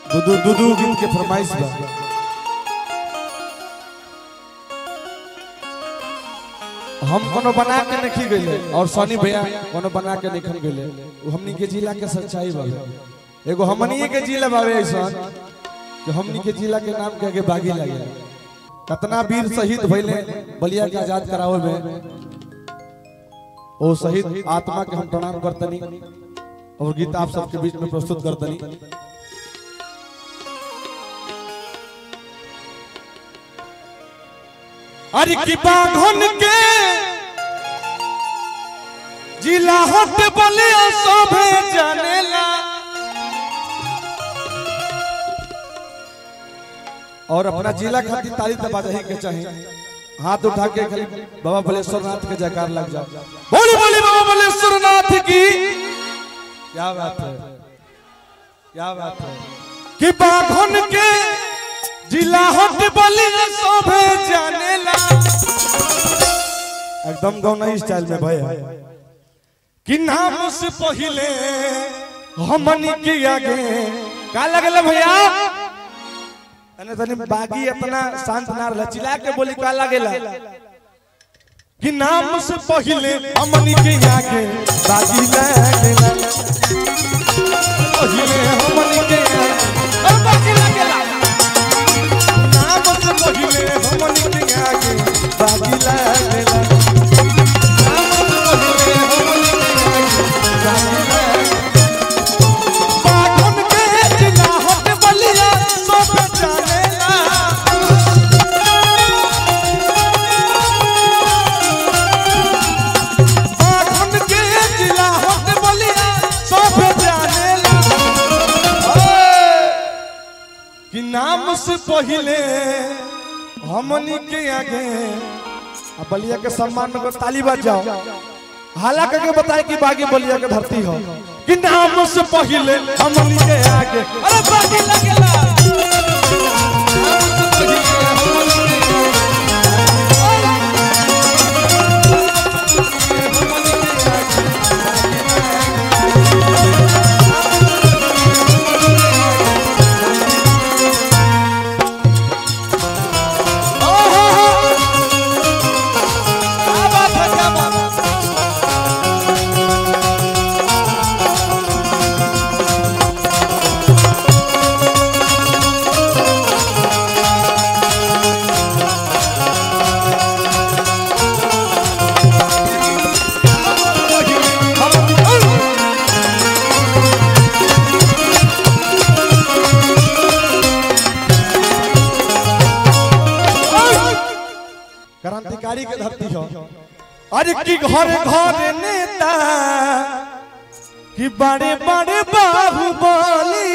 दू दू दू दू गीत के फरमाइश बा हम कोनो बना के नहीं गइले और सनी भैया कोनो बना के नहीं गइले उ हमनी के जिला के सच्चाई बा एगो हमनी के जिला बावे ऐसा कि हमनी के जिला के नाम के आगे बागी लगे कितना वीर शहीद भइले बलिया के आजाद करावे में ओ शहीद आत्मा के हम प्रणाम करतनी और गीत आप सबके बीच में प्रस्तुत करतनी अरे की बांधन के जिला हट बलिया सोभे जानेला और अपना जिला खातिर तारीफ तो बाजे के चाहिए हाथ उठा के खाली बाबा बलेश्वर नाथ के जयकार लग जाए बोली बोली बाबा बलेश्वर नाथ की क्या बात है क्या बात है कि बाघन के जिला हट बलिया सोभे जानेला एकदम गौना स्टाइल में भय है कि नाम से पहले हमनी के आगे का लगल भैया अने तनी बागी अपना शांत ना रहला चिल्ला के बोली का लागेला कि नाम से पहले हमनी के आगे बागी लागेला पहले हमनी के आगे अरे बागी लागेला नाम से पहले हमनी के आगे बागी लागेला नाम से पहले हमनी के आगे बागी लागेला बाघन के जिला हट बलिया सब जानेला बाघन के जिला हट बलिया सब जानेला ओए, कि नाम से पहले हमनी के आगे आ बलिया के सम्मान में ताली बज जाओ हाला करके बताए कि बागी बलिया के धरती हो कि नाम से पहले हमनी के आगे अरे बागी लगेला नाम से पहिले हमनी के क्या बात है क्या बात है क्रांतिकारी के धरती हो अरे की घर घर नेता कि बड़े बड़े बाहुबली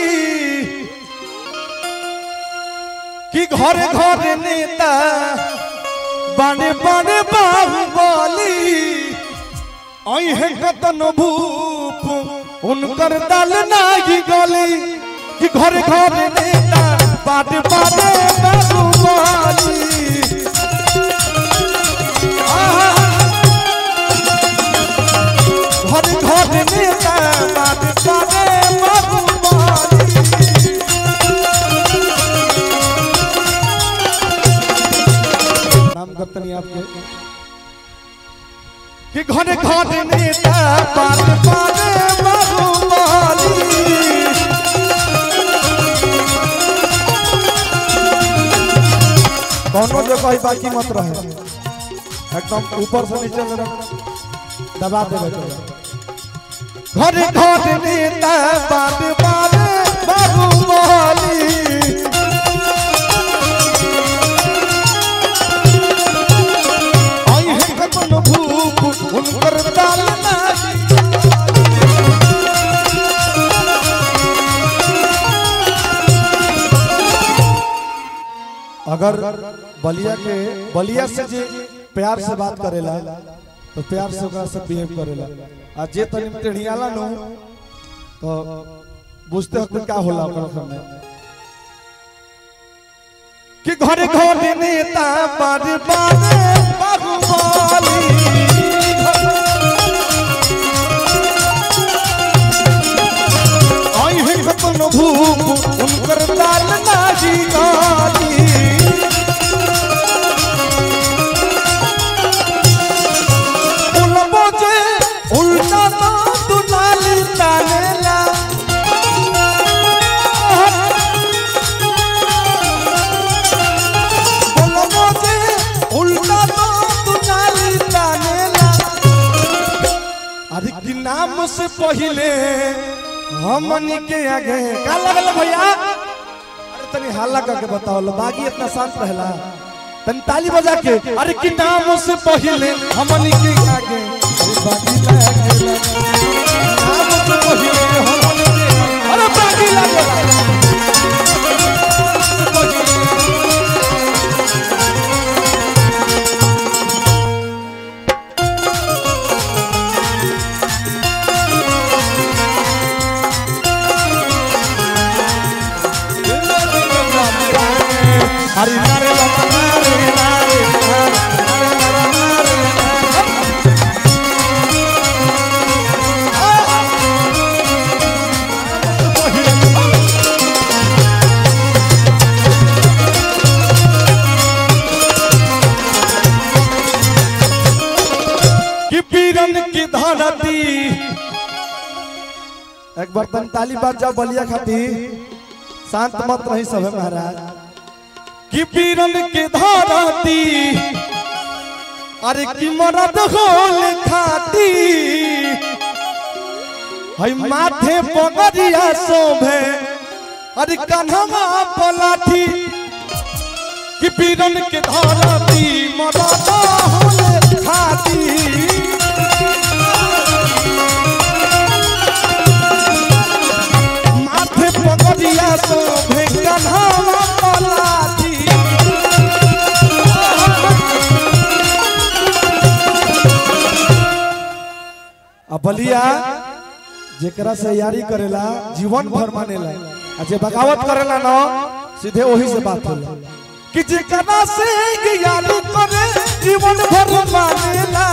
कि घर घर नेता बड़े बड़े बाहुबली आई है कतन भूप उनकर दल नाही गली कि घर घर नेता बड़े बड़े बाहुबली घर घर नेता बात करे बाबूबाली नाम करतनी आपके कि घर घर नेता बात करे बाबूबाली कौनो जो कही बाकी मत रहे एकदम ऊपर से नीचे में दबा देवे के घर घर नेता बात बात बाबू मोहली आई है कतन भूख उनकर दाल नाही अगर बलिया के बलिया से जे प्यार से बात करेला तो प्यार से ओकरा से बिहेव करेला आ जे तनी टेढ़ियाला नु तो बुझते हो कि का होला ओकरा सामने कि घरे घरे नेता बार बार बाहुबली आई है कतनो धूप उनकर दाल नाही गाली उलबो जे उल्टा तो दुनाली तानेला उलबो जे उल्टा तो दुनाली तानेला अरे कि नाम से पहले हमनी के आगे का लगल भैया अरे तनी हल्ला करके बताओ लो बागी इतना शांत रहला तनी ताली बजा के अरे कि नाम से पहले हमनी के आगे अरे बागी लगे नाम से पहले हमनी के आगे अरे बागी लगे हरि नारे बाबा नारे नारे नारे नारे नारे कि पीरन की धरती एक बर्तन ताली बाज जाओ बलिया खाती शांत मत रही सब है महाराज कि पीरन के धरती अरे कि मरद होल खाती हई माथे पगरिया शोभे अरे कन्हवा पलाठी कि पीरन के धरती मरद होल खाती माथे पगरिया शोभे कन्हवा पलाठी आ बलिया जेकरा से यारी करेला जीवन भर मानेला आ जे बगावत करेला ना सीधे वही से बात होला कि जेकरा से यारी करे जीवन भर मानेला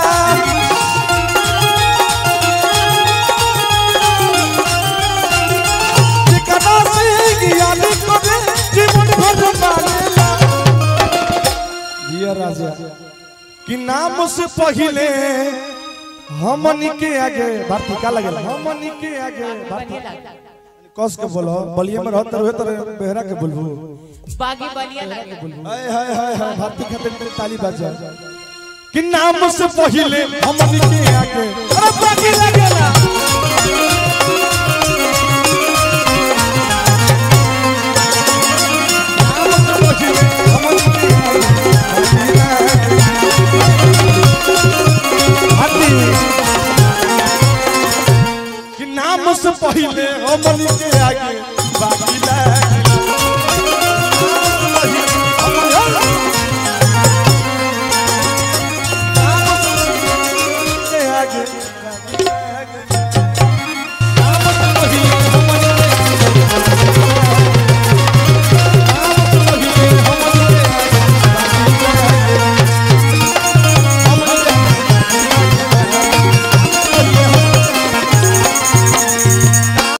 जेकरा से यारी करे जीवन भर मानेला जिया राजा कि नाम से पहले हमनी के आगे भारती का लगेला हमनी के आगे भारती कस के बोलो बलिया में रहत रहे तर बेहरा के बोलबू बागी बलिया लगे हाय हाय हाय हाय भारती खातिर तेरी ताली बजा कि नाम से पहले हमनी के आगे अरे बाकी लगेला नाम से पहले हमनी के आगे भारती कि नाम से पहले हमनी के आगे बाकी ला